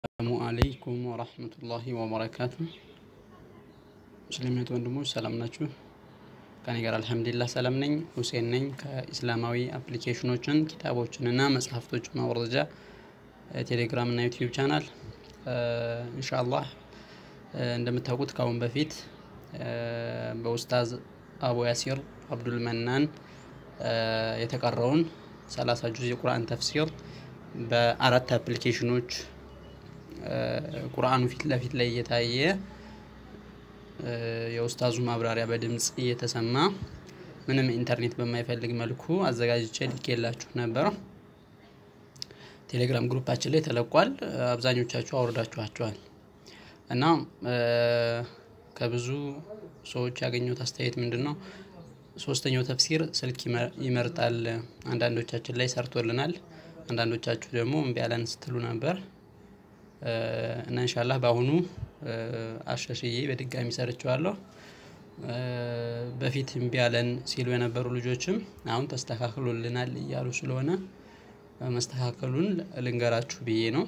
ሰላሙ አለይኩም ወራህመቱላሂ ወበረካቱ። ሙስሊም ወንድሞች ሰላም ናችሁ? ከኔ ጋር አልሐምዱሊላህ ሰላም ነኝ። ሁሴን ነኝ ከኢስላማዊ አፕሊኬሽኖችን ኪታቦችን እና መጽሐፍቶችን ማውረጃ ቴሌግራም እና ዩቲዩብ ቻናል ኢንሻአላህ እንደምታውቁት ከአሁን በፊት በኡስታዝ አቡ ያሲር አብዱል መናን የተቀረውን ሰላሳ ጁዝ የቁርአን ተፍሲር በአራት አፕሊኬሽኖች ቁርአኑ ፊት ለፊት ላይ እየታየ የኡስታዙ ማብራሪያ በድምፅ እየተሰማ ምንም ኢንተርኔት በማይፈልግ መልኩ አዘጋጅቼ ልኬላችሁ ነበር። ቴሌግራም ግሩፓችን ላይ ተለቋል። አብዛኞቻችሁ አውርዳችኋቸዋል እና ከብዙ ሰዎች ያገኘሁት አስተያየት ምንድን ነው? ሶስተኛው ተፍሲር ስልክ ይመርጣል። አንዳንዶቻችን ላይ ሰርቶልናል፣ አንዳንዶቻችሁ ደግሞ እምቢ ያለን ስትሉ ነበር እና ኢንሻላህ በአሁኑ አሻሽዬ በድጋሚ ሰርቸዋለሁ። በፊት እምቢ ያለን ሲሉ የነበሩ ልጆችም አሁን ተስተካክሎልናል እያሉ ስለሆነ መስተካከሉን ልንገራችሁ ብዬ ነው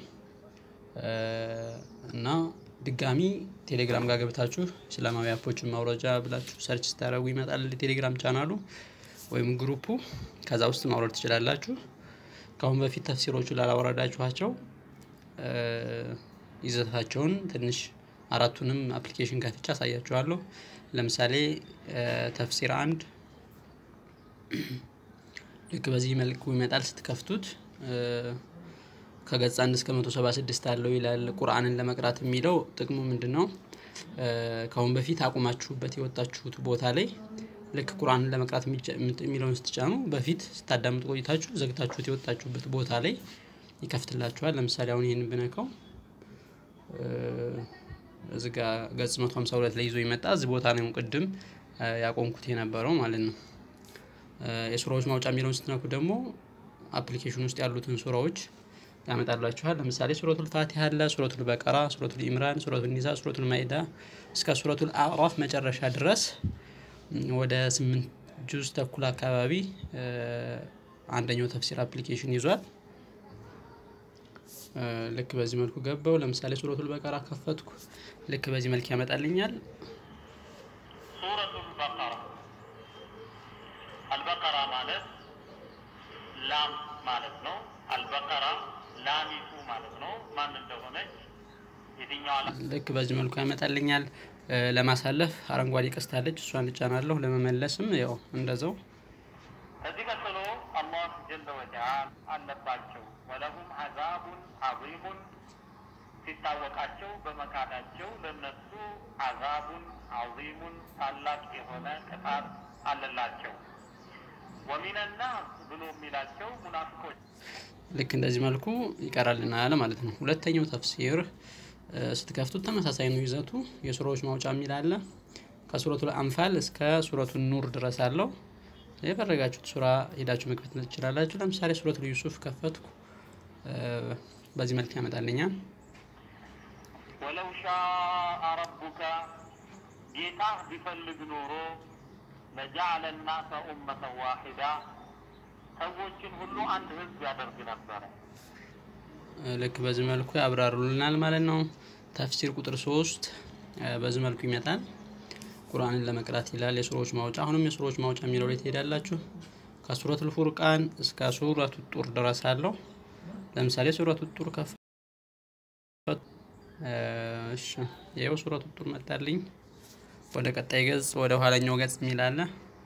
እና ድጋሚ ቴሌግራም ጋር ገብታችሁ እስላማዊ አፖችን ማውረጃ ብላችሁ ሰርች ስታደርጉ ይመጣል ቴሌግራም ቻናሉ ወይም ግሩፑ። ከዛ ውስጥ ማውረድ ትችላላችሁ። ከአሁን በፊት ተፍሲሮቹ ላላወረዳችኋቸው ይዘታቸውን ትንሽ አራቱንም አፕሊኬሽን ከፍቻ አሳያችኋለሁ። ለምሳሌ ተፍሲር አንድ ልክ በዚህ መልኩ ይመጣል ስትከፍቱት ከገጽ አንድ እስከ መቶ ሰባ ስድስት አለው ይላል። ቁርአንን ለመቅራት የሚለው ጥቅሙ ምንድን ነው? ከአሁን በፊት አቁማችሁበት የወጣችሁት ቦታ ላይ ልክ ቁርአንን ለመቅራት የሚለውን ስትጫኑ በፊት ስታዳምጡ ቆይታችሁ ዘግታችሁት የወጣችሁበት ቦታ ላይ ይከፍትላችኋል። ለምሳሌ አሁን ይህን ብነካው እዚ ጋ ገጽ መቶ ሀምሳ ሁለት ላይ ይዞ ይመጣ እዚህ ቦታ ነው ቅድም ያቆምኩት የነበረው ማለት ነው። የሱራዎች ማውጫ የሚለውን ስትነኩ ደግሞ አፕሊኬሽን ውስጥ ያሉትን ሱራዎች ያመጣላችኋል። ለምሳሌ ሱረቱል ፋቲሃ አለ፣ ሱረቱል በቀራ፣ ሱረቱል ኢምራን፣ ሱረቱል ኒሳ፣ ሱረቱል ማኢዳ እስከ ሱረቱል አዕራፍ መጨረሻ ድረስ ወደ ስምንት ጁዝ ተኩል አካባቢ አንደኛው ተፍሲር አፕሊኬሽን ይዟል። ልክ በዚህ መልኩ ገባው። ለምሳሌ ሱረቱል በቀራ ከፈትኩ። ልክ በዚህ መልክ ያመጣልኛል። ሱረቱል በቀራ አልበቀራ ማለት ላም ማለት ነው። አልበቀራ ላሚቱ ማለት ነው። ማን እንደሆነች የትኛዋ ልክ በዚህ መልኩ ያመጣልኛል። ለማሳለፍ አረንጓዴ ቀስታለች፣ እሷን እጫናለሁ። ለመመለስም ያው እንደዛው። ከዚህ ቀጥሎ አላህ ጀለ ወተዓላ አለባቸው ወለሁም አዛቡን አዚሙን ሲታወቃቸው በመካዳቸው ለነሱ አዛቡን አዚሙን ታላቅ የሆነ ቅጣት አለላቸው። ወሚነና ብሎ የሚላቸው ሙናፊቆች ልክ እንደዚህ መልኩ ይቀራልናል ማለት ነው። ሁለተኛው ተፍሲር ስትከፍቱት ተመሳሳይ ነው ይዘቱ። የሱራዎች ማውጫ የሚል አለ። ከሱረቱል አንፋል እስከ ሱረቱ ኑር ድረስ አለው። የፈለጋችሁት ሱራ ሄዳችሁ መክፈት ትችላላችሁ። ለምሳሌ ሱረቱል ዩሱፍ ከፈትኩ፣ በዚህ መልክ ያመጣልኛል። ወለው ሻአ ረቡከ ጌታህ ቢፈልግ ኖሮ ለጀዐለ ናሰ ኡመተን ዋሂዳ ሰዎችን ሁሉ አንድ ህዝብ ያደርግ ነበረ። ልክ በዚህ መልኩ ያብራሩልናል ማለት ነው። ተፍሲር ቁጥር ሶስት በዚህ መልኩ ይመጣል። ቁርአንን ለመቅራት ይላል። የሱሮች ማውጫ አሁንም የሱሮች ማውጫ የሚለው ላይ ትሄዳላችሁ። ከሱረቱል ፉርቃን እስከ ሱረቱ ጡር ድረስ አለው። ለምሳሌ ሱረቱ ጡር ከፍ እሺ፣ ይኸው ሱረቱ ጡር መጣልኝ። ወደ ቀጣይ ገጽ ወደ ኋላኛው ገጽ የሚል አለ።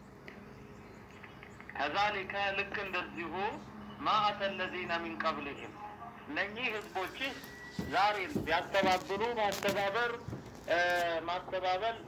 ከዛሊከ ልክ እንደዚሁ ማ አተ ለዚነ ሚን ቀብልህም እነኚህ ህዝቦች ዛሬ ቢያስተባብሉ ማስተባበር ማስተባበል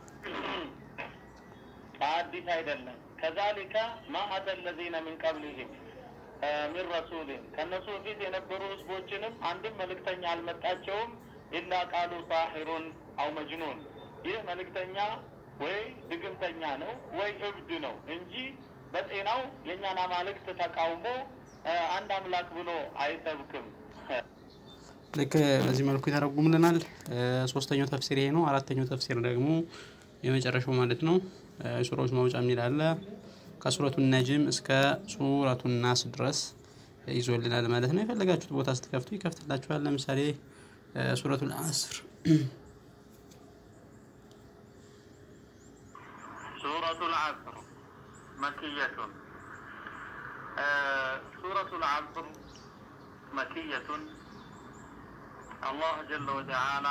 አዲስ አይደለም። ከዛሊከ ማ አተ ለዚነ ሚን ቀብልህም ሚን ረሱልን ከእነሱ በፊት የነበሩ ህዝቦችንም አንድም መልእክተኛ አልመጣቸውም ኢላ ቃሉ ሳሒሩን አው መጅኑን ይህ መልእክተኛ ወይ ድግምተኛ ነው ወይ እብድ ነው እንጂ በጤናው የእኛን አማልክት ተቃውሞ አንድ አምላክ ብሎ አይሰብክም። ልክ በዚህ መልኩ ይተረጉምልናል። ሶስተኛው ተፍሲር ይሄ ነው። አራተኛው ተፍሲር ደግሞ የመጨረሻው ማለት ነው። ሱራዎች ማውጫ የሚል አለ። ከሱረቱ ነጅም እስከ ሱረቱ ናስ ድረስ ይዞልናል ማለት ነው። የፈለጋችሁት ቦታ ስትከፍቱ ይከፍትላችኋል። ለምሳሌ ሱረቱል አስር ሱረቱል አስር መክየቱን ሱረቱል አስር መክየቱን አላህ ጀለ ወተዓላ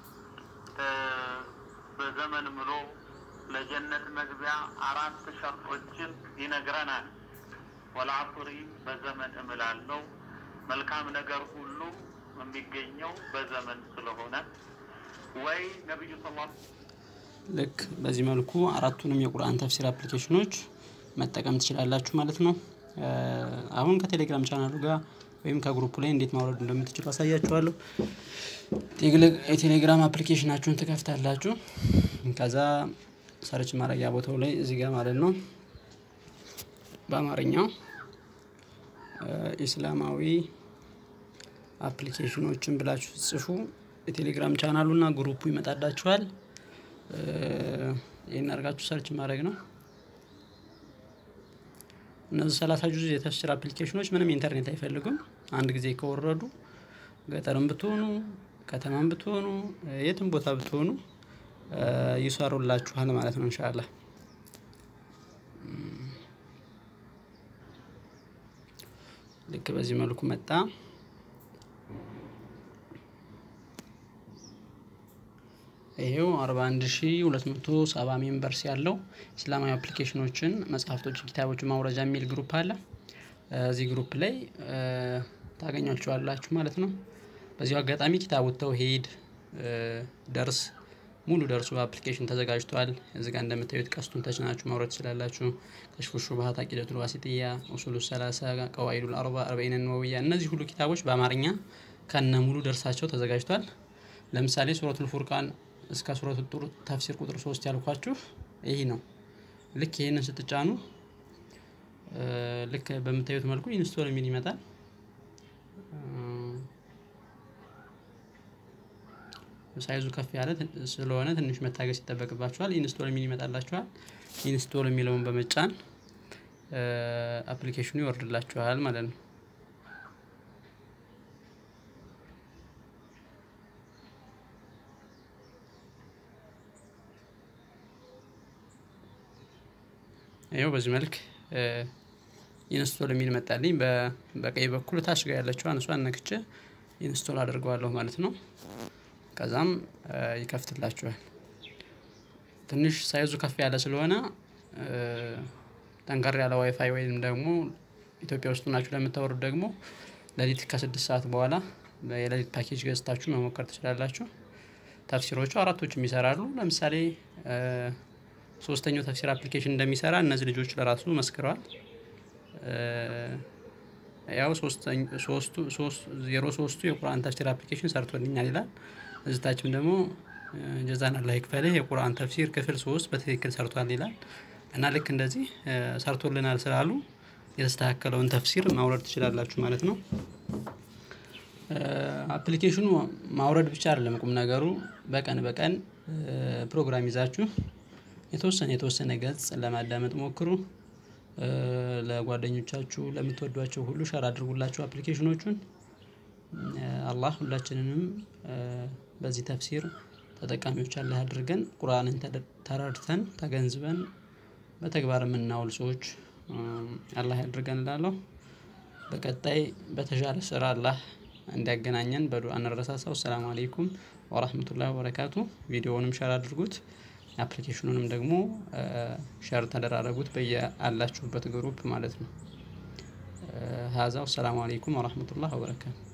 በዘመን ምሎ ለጀነት መግቢያ አራት ሸርጦችን ይነግረናል። ወልዐስሪ በዘመን እምላለሁ መልካም ነገር ሁሉ የሚገኘው በዘመን ስለሆነ ወይ ነቢዩ ስ ልክ በዚህ መልኩ አራቱንም የቁርአን ተፍሲር አፕሊኬሽኖች መጠቀም ትችላላችሁ ማለት ነው። አሁን ከቴሌግራም ቻናሉ ጋር ወይም ከግሩፕ ላይ እንዴት ማውረድ እንደምትችሉ አሳያችኋለሁ። የቴሌግራም አፕሊኬሽናችሁን ትከፍታላችሁ። ከዛ ሰርች ማድረጊያ ቦታው ላይ እዚህ ጋር ማለት ነው በአማርኛው ኢስላማዊ አፕሊኬሽኖችን ብላችሁ ጽፉ የቴሌግራም ቻናሉና ግሩፑ ይመጣላችኋል። ይህን አድርጋችሁ ሰርች ማድረግ ነው። እነዚህ ሰላሳ ጁዝ የተፍሲር አፕሊኬሽኖች ምንም ኢንተርኔት አይፈልጉም። አንድ ጊዜ ከወረዱ ገጠርም ብትሆኑ ከተማም ብትሆኑ የትም ቦታ ብትሆኑ ይሰሩላችኋል ማለት ነው። እንሻላ ልክ በዚህ መልኩ መጣ። ይሄው 41270 ሜምበርስ ያለው እስላማዊ አፕሊኬሽኖችን፣ መጽሐፍቶችን፣ ኪታቦችን ማውረጃ የሚል ግሩፕ አለ። እዚህ ግሩፕ ላይ ታገኟቸዋላችሁ ማለት ነው። በዚሁ አጋጣሚ ኪታቡ ተውሂድ ደርስ ሙሉ ደርሱ በአፕሊኬሽን ተዘጋጅቷል። እዚህ ጋር እንደምታዩት ቀስቱን ተጭናችሁ ማውረድ ትችላላችሁ። ከሽፉ ሹብሃት፣ አቂደቱል ዋሲጥያ፣ ኡሱሉ ሰላሳ፣ ቀዋኢዱል አርባ፣ አርበዒን ነወዊያ እነዚህ ሁሉ ኪታቦች በአማርኛ ከነ ሙሉ ደርሳቸው ተዘጋጅቷል። ለምሳሌ ሱረቱል ፉርቃን እስከ ሱረቱል ጡር ተፍሲር ቁጥር ሶስት ያልኳችሁ ይህ ነው። ልክ ይህንን ስትጫኑ ልክ በምታዩት መልኩ ኢንስቶል የሚል ይመጣል። ሳይዙ ከፍ ያለ ስለሆነ ትንሽ መታገስ ይጠበቅባችኋል። ኢንስቶል የሚል ይመጣላችኋል። ኢንስቶል የሚለውን በመጫን አፕሊኬሽኑ ይወርድላችኋል ማለት ነው። ይኸው በዚህ መልክ ኢንስቶል የሚል መጣልኝ። በቀኝ በኩል ታች ጋር ያለችዋን እሷን ነክቼ ኢንስቶል አድርገዋለሁ ማለት ነው። ከዛም ይከፍትላችኋል። ትንሽ ሳይዙ ከፍ ያለ ስለሆነ ጠንከር ያለ ዋይፋይ ወይም ደግሞ ኢትዮጵያ ውስጥ ናችሁ ለምታወሩት ደግሞ ሌሊት ከስድስት ሰዓት በኋላ የሌሊት ፓኬጅ ገዝታችሁ መሞከር ትችላላችሁ። ተፍሲሮቹ አራቶችም ይሰራሉ። ለምሳሌ ሶስተኛው ተፍሲር አፕሊኬሽን እንደሚሰራ እነዚህ ልጆች ለራሱ መስክረዋል። ያው ዜሮ ሶስቱ የቁርአን ተፍሲር አፕሊኬሽን ሰርቶልኛል ይላል። እዝታችም ደግሞ ጀዛን አላህ ይክፈልህ የቁርአን ተፍሲር ክፍል ሶስት በትክክል ሰርቷል ይላል እና ልክ እንደዚህ ሰርቶልናል ስላሉ የተስተካከለውን ተፍሲር ማውረድ ትችላላችሁ ማለት ነው። አፕሊኬሽኑ ማውረድ ብቻ አይደለም ቁም ነገሩ፣ በቀን በቀን ፕሮግራም ይዛችሁ የተወሰነ የተወሰነ ገጽ ለማዳመጥ ሞክሩ። ለጓደኞቻችሁ ለምትወዷቸው ሁሉ ሸር አድርጉላቸው አፕሊኬሽኖቹን። አላህ ሁላችንንም በዚህ ተፍሲር ተጠቃሚዎች አላህ አድርገን ቁርአንን ተረድተን ተገንዝበን በተግባር የምናውል ሰዎች አላህ ያድርገን እላለሁ። በቀጣይ በተሻለ ስራ አላህ እንዲያገናኘን በዱዓ እንረሳሳው። ሰላም አለይኩም ወራህመቱላሂ ወበረካቱ። ቪዲዮውንም ሸር አድርጉት፣ አፕሊኬሽኑንም ደግሞ ሸር ተደራረጉት በየአላችሁበት ግሩፕ ማለት ነው። ሀዛው ሰላም አለይኩም ወራህመቱላሂ ወበረካቱ።